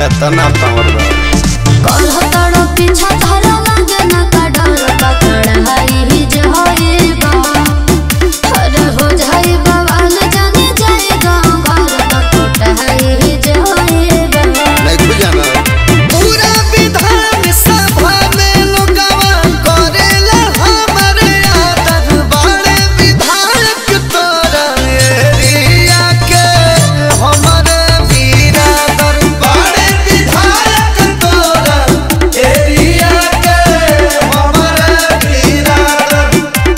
केतना पावर बा कलह तड़ो पीछा धरा लागे ना का डर पकड़ा ही जे होइबा अरे हो जाई बवाल जाने जाए गाँव घर पकोटा ही जे होइबा नहीं खुजाना पूरा विधान सभा में लोगवा करेला हमरे आदर बड़े विधायक तोरा एरिया के हमरे बिरादर बड़े विधायक तोरा एरिया के हमरे बिरादर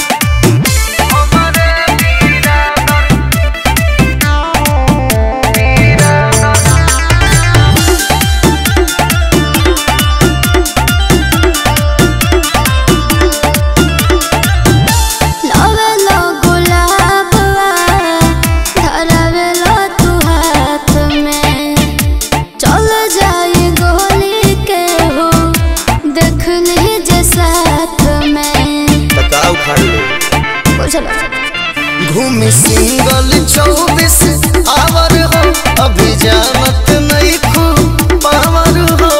लावेलो गुलाबवा धरावेलो तू हाथ में चल जाई गोली के हो देख लीजे साथ में तका उखाड़ लो बुझलो घूमी सिंगल चौबीस आवर हो अभी जानत नहीं खू पावर हो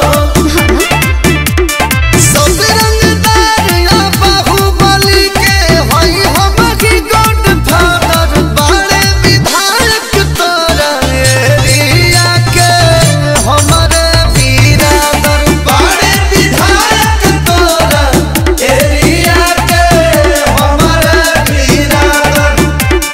सब रंगदार या बाहुबली के होई हम की गॉड फादर बड़े विधायक तोरा एरिया के हमरे बिरादर बड़े विधायक तोरा एरिया के हमरे बिरादर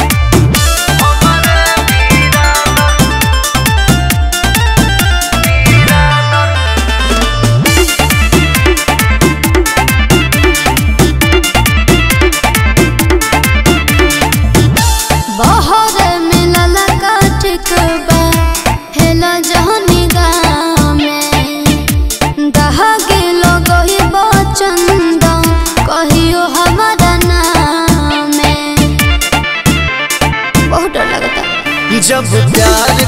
बहर मिलल काटिक बा हेला जहनी गाँव में दहा गेलो गही बचंद कहियो हमारा नाम में बहुत डर लगता जब प्यार